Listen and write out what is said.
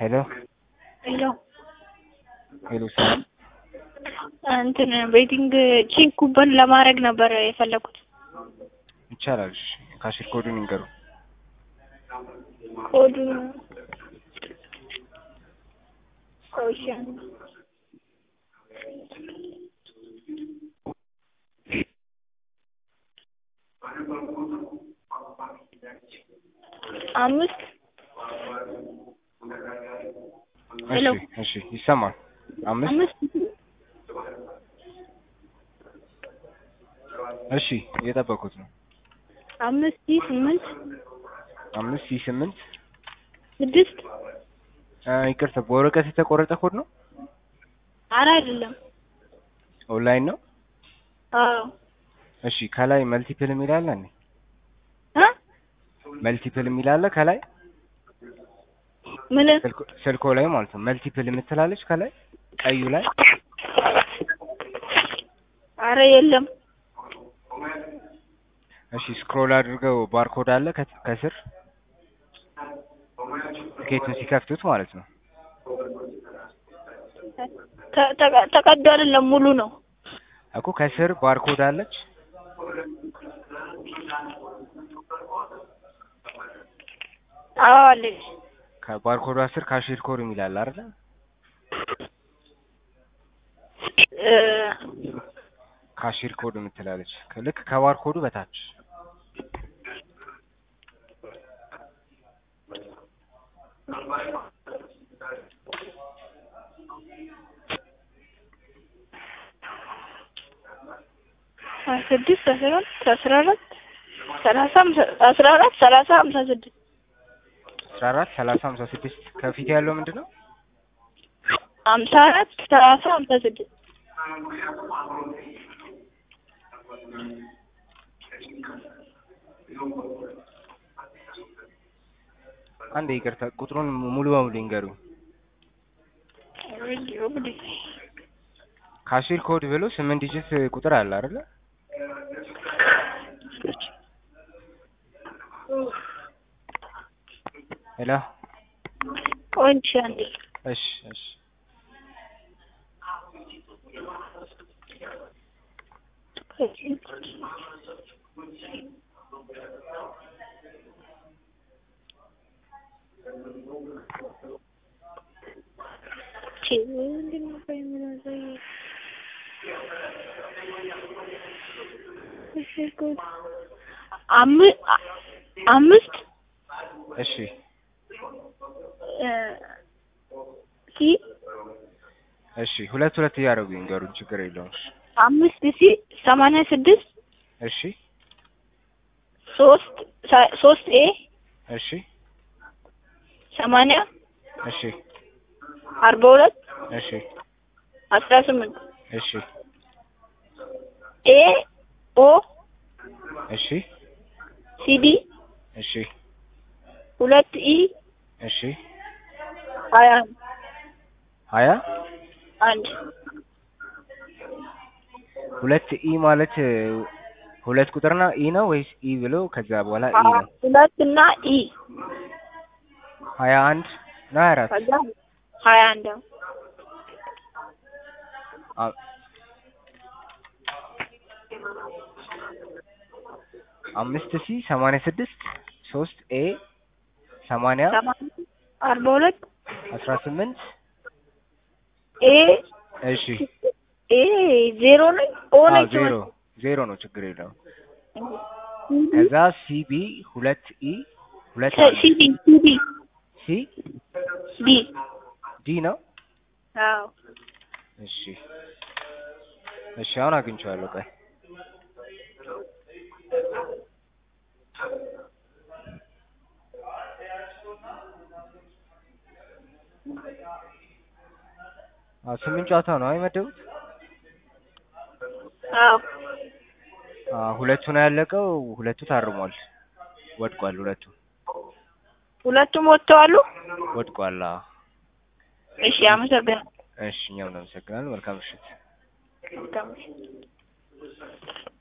ሄሎ ሄሎ ሄሎ ሰላም እንትን ቤቲንግ ቼክ ኩበን ለማድረግ ነበር የፈለኩት። ይቻላል። እሺ ካሽር ኮዱን ይንገሩ። ኮዱ እሺ አምስት ሄሎ እሺ እሺ ይሰማል። አምስት አምስት እሺ እየጠበኩት ነው። አምስት ሺህ ስምንት አምስት ሺህ ስምንት ስድስት አ፣ ይቅርታ በወረቀት የተቆረጠ ኮድ ነው። አረ አይደለም። ኦንላይን ነው። አዎ እሺ ከላይ መልቲፕል የሚል አለ እንዴ? እ መልቲፕል የሚል አለ ከላይ ምን ስልኮ- ስልኮ ላይ ማለት ነው። መልቲፕል የምትላለች ከላይ ቀዩ ላይ አረ የለም። እሺ ስክሮል አድርገው ባርኮድ አለ ከት- ከስር ትኬቱን ሲከፍቱት ማለት ነው። ተ- ተቀ- ተቀዶ አይደለም ሙሉ ነው። እኮ ከስር ባርኮድ አለች። አዎ አለች። ከባርኮዷ ስር ካሽር ኮድ የሚል አለ አይደል? እ ካሽር ኮድ የምትላለች ልክ ከባርኮዱ በታች ሀያ ስድስት አስራ አራት አስራ አራት ሰላሳ ሃምሳ- አስራ አራት ሰላሳ ሀምሳ ስድስት አስራ አራት ሰላሳ ሀምሳ ስድስት ከፊት ያለው ምንድን ነው? ሀምሳ አራት ሰላሳ ሀምሳ ስድስት አንድ ይቅርታ ቁጥሩን ሙሉ በሙሉ ይንገሩ። ካሽር ኮድ ብሎ ስምንት ዲጂት ቁጥር አለ አይደለ? ሄሎ ቆይ እሺ አንዴ እሺ እሺ ቺ ምንድን ነው ቆይ የምናሳየው? እሺ ቆይ አም- አ- አምስት እሺ እ ሲ እሺ ሁለት ሁለት እያደረጉ ይንገሩን፣ ችግር የለውም። እሺ አምስት ሲ ሰማንያ ስድስት እሺ ሶስት ሳ- ሶስት ኤ እሺ ሰማንያ እሺ አርባ ሁለት እሺ አስራ ስምንት እሺ ኤ ኦ እሺ ሲዲ እሺ ሁለት ኢ እሺ ሀያ ሀያ አንድ ሁለት ኢ ማለት እ, ሁለት ቁጥርና ኢ ነው ወይስ ኢ ብሎ ከዛ በኋላ ኢ ነው? ሁለት እና ኢ ሀያ አንድ ነው ሀያ አራት ከዛ ሀያ አንድ ነው። አ- አምስት ሲ ሰማንያ ስድስት ሶስት ኤ ሰማንያ ሰማንያ አርባ ሁለት አስራ ስምንት ኤ እሺ ኤ ዜሮ ነኝ ኦ አዎ ነች ዜሮ ዜሮ ነው ችግር የለውም። ከዛ ሲቢ ሁለት ኢ ሁለት አንድ ሲዲ ሲዲ ሲ ዲ ዲ ነው። አዎ እሺ እሺ አሁን አግኝቼዋለሁ። ቆይ አዎ ስምንት ጨዋታ ነው አይመደቡት? አዎ አዎ ሁለቱ ነው ያለቀው። ሁለቱ ታርሟል። ወድቋል። ሁለቱ ሁለቱም ወጥተዋሉ። ወድቋል። አዎ እሺ አመሰግናለሁ። እሺ እኛም እናመሰግናለን። መልካም ምሽት። መልካም ምሽት።